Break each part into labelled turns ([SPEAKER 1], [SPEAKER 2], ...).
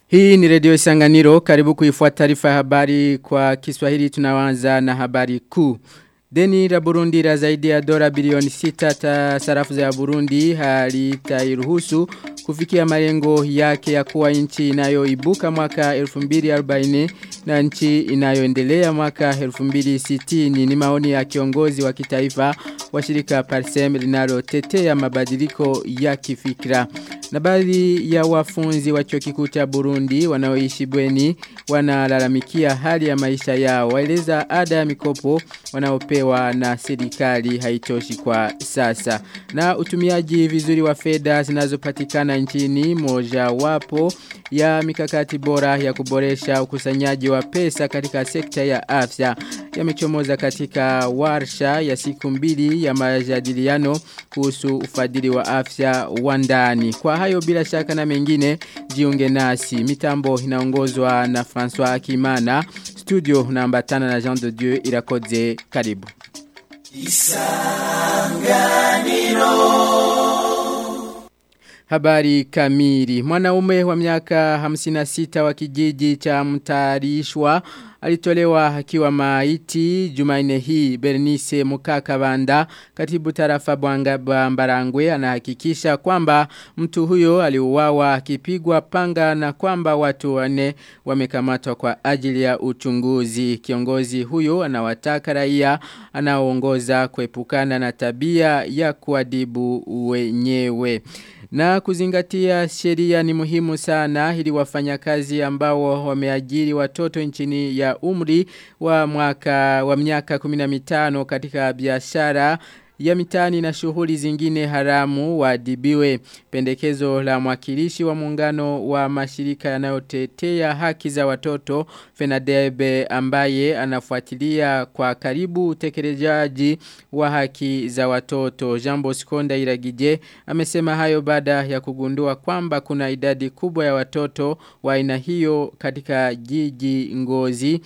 [SPEAKER 1] Hii ni redio Isanganiro karibu kuifuata taarifa ya habari kwa Kiswahili tunaanza na habari kuu. Deni la Burundi la zaidi ya dola bilioni 6 ta sarafu za Burundi halitairuhusu kufikia malengo yake ya kuwa nchi inayoibuka mwaka 2040 na nchi inayoendelea mwaka 2060 ni maoni ya kiongozi wa kitaifa wa shirika Parsem linalotetea mabadiliko ya kifikra. Na baadhi ya wafunzi wa chuo kikuu cha Burundi wanaoishi bweni wanalalamikia hali ya maisha yao. Waeleza ada ya mikopo wanaopewa na serikali haitoshi kwa sasa. Na utumiaji vizuri wa fedha zinazopatikana nchini moja wapo ya mikakati bora ya kuboresha ukusanyaji wa pesa katika sekta ya afya yamechomoza katika warsha ya siku mbili ya majadiliano kuhusu ufadhili wa afya wa ndani. Kwa hayo bila shaka na mengine jiunge nasi. Mitambo inaongozwa na François Akimana. Studio naambatana na Jean de Dieu irakoze karibu. Isanganiro Habari kamili. Mwanaume wa miaka 56 wa kijiji cha mtarishwa alitolewa akiwa maiti Jumaine hii Bernice Mukakabanda katibu tarafa Bambarangwe anahakikisha kwamba mtu huyo aliuawa akipigwa panga na kwamba watu wane wamekamatwa kwa ajili ya uchunguzi kiongozi huyo anawataka raia anaoongoza kuepukana na tabia ya kuadibu wenyewe na kuzingatia sheria ni muhimu sana ili wafanyakazi ambao wameajiri watoto nchini ya umri wa mwaka wa miaka 15 katika biashara ya mitani na shughuli zingine haramu wadibiwe. Pendekezo la mwakilishi wa muungano wa mashirika yanayotetea haki za watoto Fenadebe ambaye anafuatilia kwa karibu utekelezaji wa haki za watoto. Jambo Skonda Iragije amesema hayo baada ya kugundua kwamba kuna idadi kubwa ya watoto wa aina hiyo katika jiji ngozi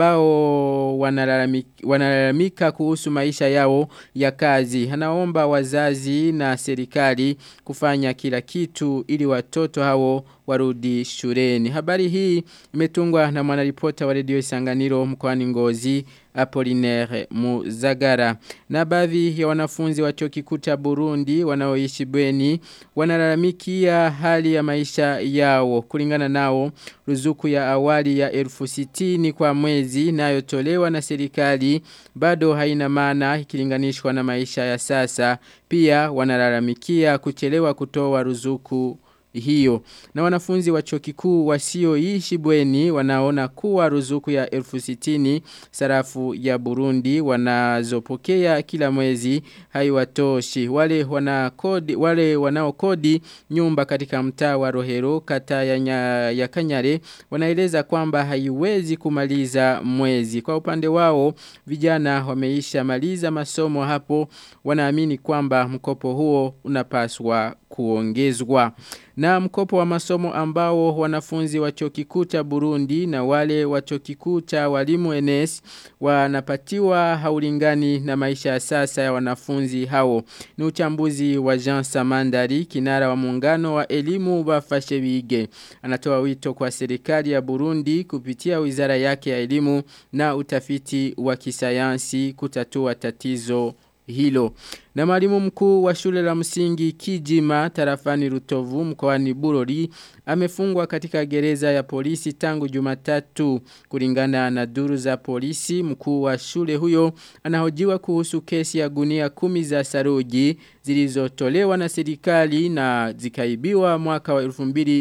[SPEAKER 1] ambao wanalalamika, wanalalamika kuhusu maisha yao ya kazi kazi. Anaomba wazazi na serikali kufanya kila kitu ili watoto hao warudi shuleni. Habari hii imetungwa na mwanaripota wa redio Isanganiro mkoani Ngozi Apollinaire Muzagara. Na baadhi ya wanafunzi wa chuo kikuu cha Burundi wanaoishi bweni wanalalamikia hali ya maisha yao. Kulingana nao ruzuku ya awali ya elfu sitini kwa mwezi inayotolewa na serikali bado haina maana ikilinganishwa na maisha ya sasa. Pia wanalalamikia kuchelewa kutoa ruzuku hiyo. Na wanafunzi wa chuo kikuu wasioishi bweni wanaona kuwa ruzuku ya elfu sitini sarafu ya Burundi wanazopokea kila mwezi haiwatoshi. Wale wanakodi wale wanaokodi nyumba katika mtaa wa Rohero kata ya, nya, ya Kanyare wanaeleza kwamba haiwezi kumaliza mwezi. Kwa upande wao vijana wameisha maliza masomo hapo wanaamini kwamba mkopo huo unapaswa kuongezwa. Na mkopo wa masomo ambao wanafunzi wa chuo kikuu cha Burundi na wale wa chuo kikuu cha walimu NS wanapatiwa haulingani na maisha ya sasa ya wanafunzi hao. Ni uchambuzi wa Jean Samandari, kinara wa muungano wa elimu bafashe bige. Anatoa wito kwa serikali ya Burundi kupitia wizara yake ya elimu na utafiti wa kisayansi kutatua tatizo hilo. Na mwalimu mkuu wa shule la msingi Kijima tarafani Rutovu mkoani Bururi amefungwa katika gereza ya polisi tangu Jumatatu kulingana na duru za polisi mkuu wa shule huyo anahojiwa kuhusu kesi ya gunia kumi za saruji zilizotolewa na serikali na zikaibiwa mwaka wa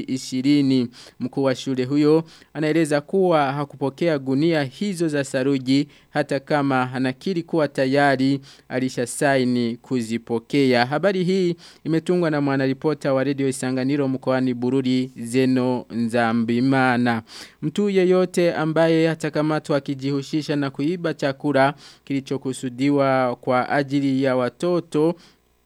[SPEAKER 1] 2020 mkuu wa shule huyo anaeleza kuwa hakupokea gunia hizo za saruji hata kama anakiri kuwa tayari alishasaini kuzipokea. Habari hii imetungwa na mwanaripota wa redio Isanganiro mkoani Bururi Zeno Nzambimana. Mtu yeyote ambaye atakamatwa akijihusisha na kuiba chakula kilichokusudiwa kwa ajili ya watoto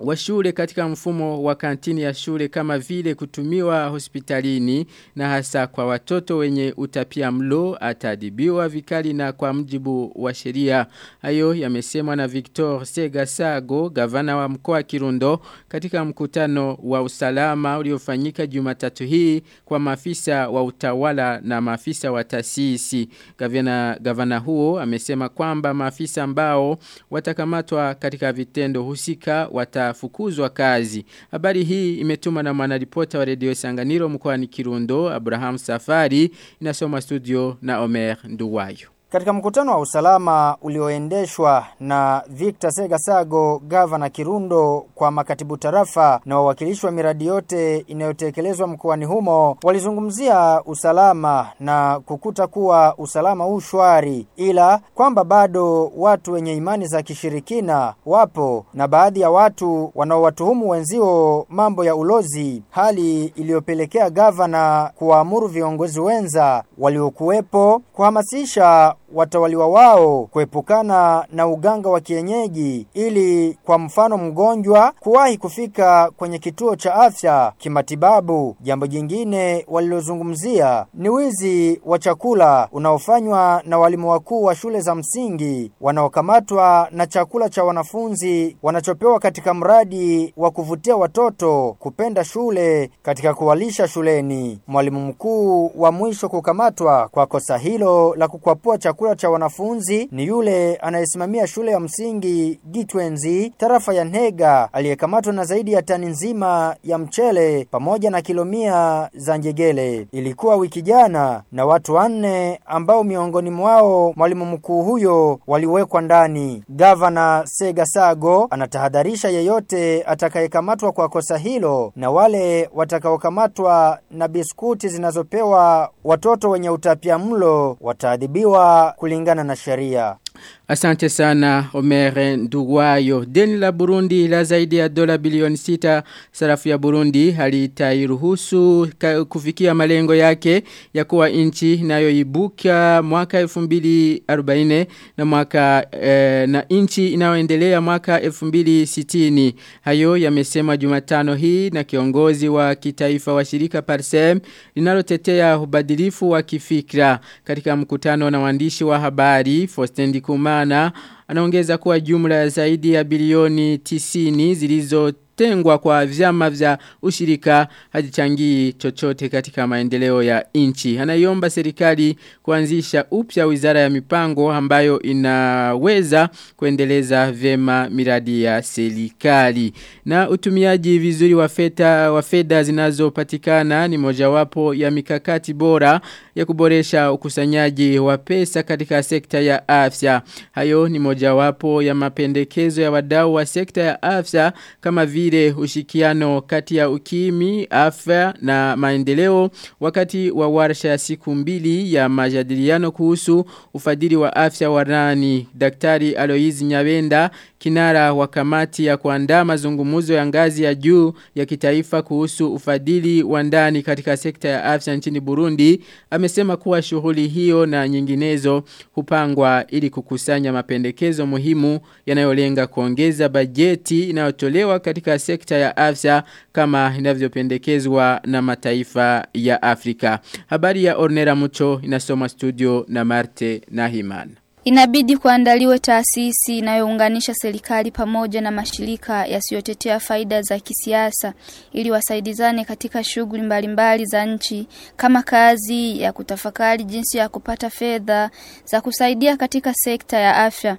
[SPEAKER 1] wa shule katika mfumo wa kantini ya shule kama vile kutumiwa hospitalini na hasa kwa watoto wenye utapia mlo atadibiwa vikali na kwa mjibu wa sheria. Hayo yamesemwa na Victor Segasago, gavana wa mkoa wa Kirundo katika mkutano wa usalama uliofanyika Jumatatu hii kwa maafisa wa utawala na maafisa wa taasisi. Gavana gavana huo amesema kwamba maafisa ambao watakamatwa katika vitendo husika watafukuzwa kazi. Habari hii imetuma na mwanaripota wa redio Sanganiro mkoani Kirundo Abraham Safari inasoma studio na Omer Nduwayo.
[SPEAKER 2] Katika mkutano wa usalama ulioendeshwa na Victor Segasago, gavana Kirundo kwa makatibu tarafa na wawakilishi wa miradi yote inayotekelezwa mkoani humo, walizungumzia usalama na kukuta kuwa usalama huu shwari, ila kwamba bado watu wenye imani za kishirikina wapo na baadhi ya watu wanaowatuhumu wenzio mambo ya ulozi, hali iliyopelekea gavana kuwaamuru viongozi wenza waliokuwepo kuhamasisha watawaliwa wao kuepukana na uganga wa kienyeji ili kwa mfano mgonjwa kuwahi kufika kwenye kituo cha afya kimatibabu. Jambo jingine walilozungumzia ni wizi wa chakula unaofanywa na walimu wakuu wa shule za msingi wanaokamatwa na chakula cha wanafunzi wanachopewa katika mradi wa kuvutia watoto kupenda shule katika kuwalisha shuleni. Mwalimu mkuu wa mwisho kukamatwa kwa kosa hilo la kukwapua chakula chakula cha wanafunzi ni yule anayesimamia shule ya msingi Gitwenzi tarafa ya Ntega aliyekamatwa na zaidi ya tani nzima ya mchele pamoja na kilomia za njegele. Ilikuwa wiki jana na watu wanne ambao miongoni mwao mwalimu mkuu huyo waliwekwa ndani. Gavana Segasago anatahadharisha yeyote atakayekamatwa kwa kosa hilo na wale watakaokamatwa na biskuti zinazopewa watoto wenye utapia mlo wataadhibiwa kulingana na sheria.
[SPEAKER 1] Asante sana Omere Nduwayo. Deni la Burundi la zaidi ya dola bilioni sita sarafu ya Burundi halitairuhusu kufikia malengo yake ya kuwa nchi inayoibuka mwaka 2040 na mwaka eh, na nchi inayoendelea mwaka 2060. Hayo yamesema Jumatano hii na kiongozi wa kitaifa wa shirika Parsem linalotetea ubadilifu wa kifikra katika mkutano na waandishi wa habari Fostendi Kumana anaongeza kuwa jumla ya zaidi ya bilioni 90 zilizo tengwa kwa vyama vya ushirika hajichangii chochote katika maendeleo ya nchi. Anaiomba serikali kuanzisha upya wizara ya mipango ambayo inaweza kuendeleza vyema miradi ya serikali. Na utumiaji vizuri wa fedha wa fedha zinazopatikana ni mojawapo ya mikakati bora ya kuboresha ukusanyaji wa pesa katika sekta ya afya. Hayo ni mojawapo ya mapendekezo ya wadau wa sekta ya afya kama vile ushikiano kati ya ukimi, afya na maendeleo wakati wa warsha ya siku mbili ya majadiliano kuhusu ufadhili wa afya warani. Daktari Aloizi Nyabenda kinara wa kamati ya kuandaa mazungumuzo ya ngazi ya juu ya kitaifa kuhusu ufadhili wa ndani katika sekta ya afya nchini Burundi amesema kuwa shughuli hiyo na nyinginezo hupangwa ili kukusanya mapendekezo muhimu yanayolenga kuongeza bajeti inayotolewa katika sekta ya afya kama inavyopendekezwa na mataifa ya Afrika. Habari ya Ornera Mucho inasoma studio na Marte Nahimana.
[SPEAKER 3] Inabidi kuandaliwe taasisi inayounganisha serikali pamoja na mashirika yasiyotetea faida za kisiasa ili wasaidizane katika shughuli mbalimbali za nchi kama kazi ya kutafakari jinsi ya kupata fedha za kusaidia katika sekta ya afya.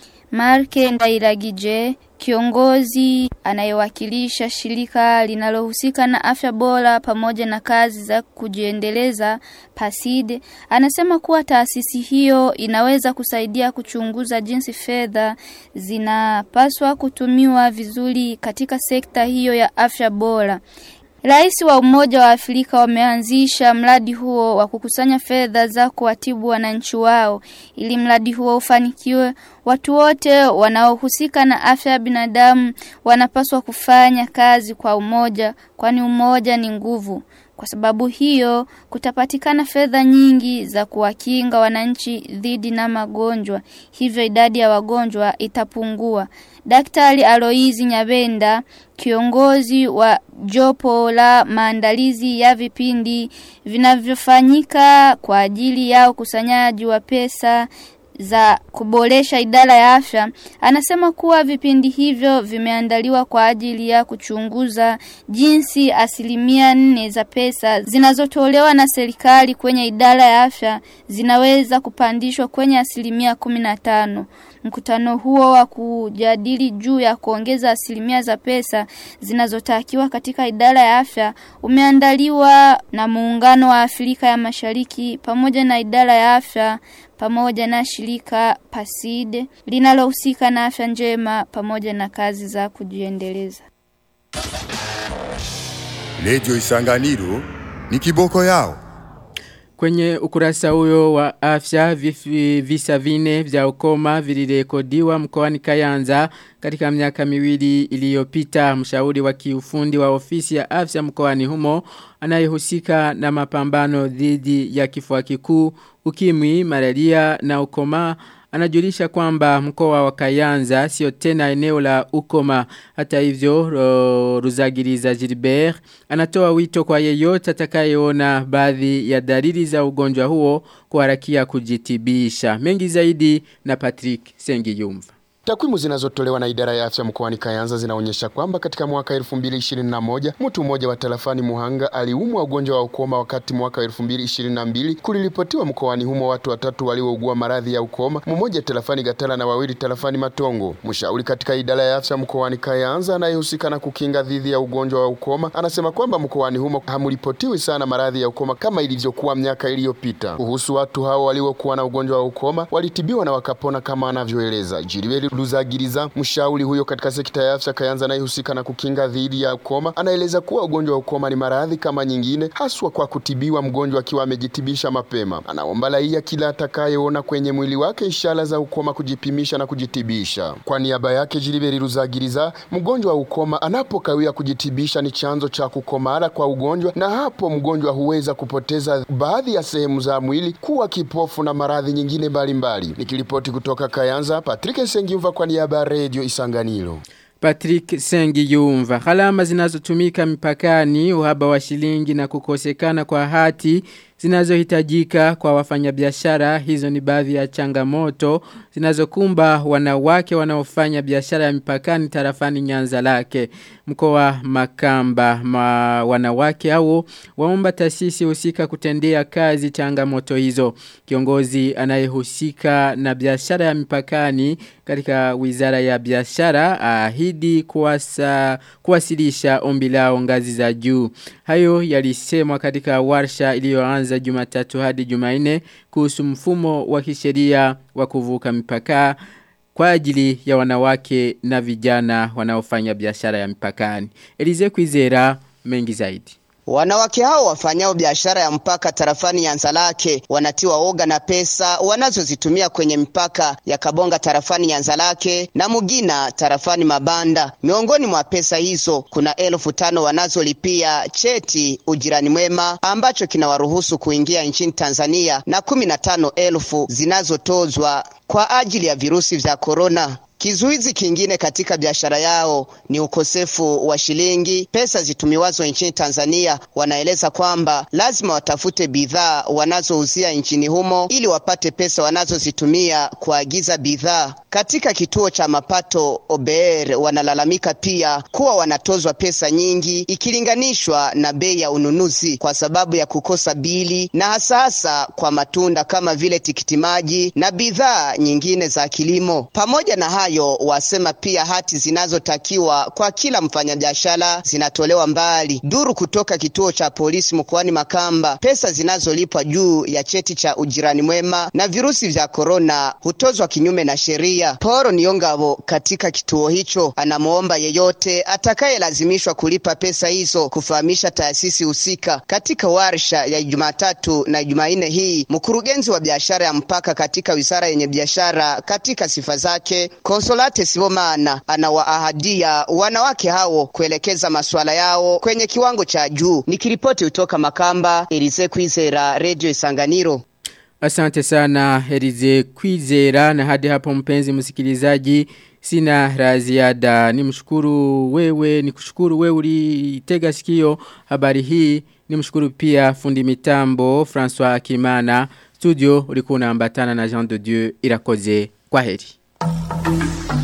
[SPEAKER 3] Marke Ndairagije kiongozi anayewakilisha shirika linalohusika na afya bora pamoja na kazi za kujiendeleza PASID anasema kuwa taasisi hiyo inaweza kusaidia kuchunguza jinsi fedha zinapaswa kutumiwa vizuri katika sekta hiyo ya afya bora. Rais wa Umoja wa Afrika wameanzisha mradi huo wa kukusanya fedha za kuwatibu wananchi wao. Ili mradi huo ufanikiwe, watu wote wanaohusika na afya ya binadamu wanapaswa kufanya kazi kwa umoja, kwani umoja ni nguvu. Kwa sababu hiyo kutapatikana fedha nyingi za kuwakinga wananchi dhidi na magonjwa, hivyo idadi ya wagonjwa itapungua. Daktari Aloizi Nyabenda, kiongozi wa jopo la maandalizi ya vipindi vinavyofanyika kwa ajili ya ukusanyaji wa pesa za kuboresha idara ya afya anasema kuwa vipindi hivyo vimeandaliwa kwa ajili ya kuchunguza jinsi asilimia nne za pesa zinazotolewa na serikali kwenye idara ya afya zinaweza kupandishwa kwenye asilimia kumi na tano. Mkutano huo wa kujadili juu ya kuongeza asilimia za pesa zinazotakiwa katika idara ya afya umeandaliwa na muungano wa Afrika ya Mashariki pamoja na idara ya afya pamoja na shirika Paside linalohusika na afya njema pamoja na kazi za kujiendeleza.
[SPEAKER 4] Redio Isanganiro ni kiboko yao.
[SPEAKER 1] Kwenye ukurasa huyo wa afya vifi, visa vine vya ukoma vilirekodiwa mkoani Kayanza katika miaka miwili iliyopita mshauri wa kiufundi wa ofisi ya afya mkoani humo anayehusika na mapambano dhidi ya kifua kikuu, ukimwi, malaria na ukoma anajulisha kwamba mkoa wa Kayanza sio tena eneo la ukoma hata hivyo ro, Ruzagiriza Gilbert anatoa wito kwa yeyote atakayeona baadhi ya dalili za ugonjwa huo kuharakia kujitibisha mengi zaidi na Patrick Sengiyumva
[SPEAKER 5] Takwimu zinazotolewa na idara ya afya mkoani Kayanza zinaonyesha kwamba katika mwaka 2021 mtu mmoja wa tarafani Muhanga aliumwa ugonjwa wa ukoma, wakati mwaka 2022 kuliripotiwa mkoani humo watu watatu waliougua maradhi ya ukoma, mmoja tarafani Gatala na wawili tarafani Matongo. Mshauri katika idara ya afya mkoani Kayanza anayehusika na kukinga dhidi ya ugonjwa wa ukoma anasema kwamba mkoani humo hamripotiwi sana maradhi ya ukoma kama ilivyokuwa miaka iliyopita. Kuhusu watu hao waliokuwa na ugonjwa wa ukoma walitibiwa na wakapona kama anavyoeleza Jiliweli Luzagiriza, mshauri huyo katika sekta ya afya Kayanza anayehusika na kukinga dhidi ya ukoma, anaeleza kuwa ugonjwa wa ukoma ni maradhi kama nyingine, haswa kwa kutibiwa mgonjwa akiwa amejitibisha mapema. Anaomba raia kila atakayeona kwenye mwili wake ishara za ukoma kujipimisha na kujitibisha. Kwa niaba yake Jiliberi Luzagiriza, mgonjwa wa ukoma anapokawia kujitibisha ni chanzo cha kukomara kwa ugonjwa, na hapo mgonjwa huweza kupoteza baadhi ya sehemu za mwili, kuwa kipofu na maradhi nyingine mbalimbali. Nikiripoti kutoka Kayanza, Patrick Sengi kwa niaba ya redio Isanganiro.
[SPEAKER 1] Patrick Sengi Yumva. Gharama zinazotumika mipakani, uhaba wa shilingi na kukosekana kwa hati zinazohitajika kwa wafanyabiashara. Hizo ni baadhi ya changamoto zinazokumba wanawake wanaofanya biashara ya mipakani tarafani Nyanza lake. Mkoa Makamba ma wanawake hao waomba taasisi husika kutendea kazi changamoto hizo. Kiongozi anayehusika na biashara ya mipakani katika Wizara ya Biashara ahidi kuwasa, kuwasilisha ombi lao ngazi za juu. Hayo yalisemwa katika warsha iliyoanza Jumatatu hadi Jumanne kuhusu mfumo wa kisheria wa kuvuka mipaka kwa ajili ya wanawake na vijana wanaofanya biashara ya mipakani. Elize Kwizera mengi zaidi.
[SPEAKER 6] Wanawake hao wafanyao biashara ya mpaka tarafani Nyanzalake wanatiwa oga na pesa wanazozitumia kwenye mpaka ya Kabonga tarafani Nyanzalake na Mugina tarafani Mabanda. Miongoni mwa pesa hizo kuna elfu tano wanazolipia cheti ujirani mwema ambacho kinawaruhusu kuingia nchini Tanzania na kumi na tano elfu zinazotozwa kwa ajili ya virusi vya korona. Kizuizi kingine katika biashara yao ni ukosefu wa shilingi, pesa zitumiwazo nchini Tanzania. Wanaeleza kwamba lazima watafute bidhaa wanazouzia nchini humo ili wapate pesa wanazozitumia kuagiza bidhaa. Katika kituo cha mapato OBR wanalalamika pia kuwa wanatozwa pesa nyingi ikilinganishwa na bei ya ununuzi kwa sababu ya kukosa bili, na hasa hasa kwa matunda kama vile tikiti maji na bidhaa nyingine za kilimo. Pamoja na hayo wasema pia hati zinazotakiwa kwa kila mfanyabiashara zinatolewa mbali. Duru kutoka kituo cha polisi mkoani Makamba, pesa zinazolipwa juu ya cheti cha ujirani mwema na virusi vya korona hutozwa kinyume na sheria. Poro Niongabo katika kituo hicho anamwomba yeyote atakayelazimishwa kulipa pesa hizo kufahamisha taasisi husika. Katika warsha ya Jumatatu na Jumanne hii, mkurugenzi wa biashara ya mpaka katika wizara yenye biashara katika sifa zake Consolate Sibomana anawaahadia wanawake hao kuelekeza masuala yao kwenye kiwango cha juu. Nikiripoti kutoka Makamba, Elize Kwizera, Radio Isanganiro.
[SPEAKER 1] Asante sana Elize Kwizera na hadi hapo mpenzi msikilizaji sina la ziada ni mshukuru wewe ni kushukuru wewe ulitega sikio habari hii ni mshukuru pia fundi mitambo François Kimana studio ulikuwa unaambatana na Jean de Dieu irakoze kwa heri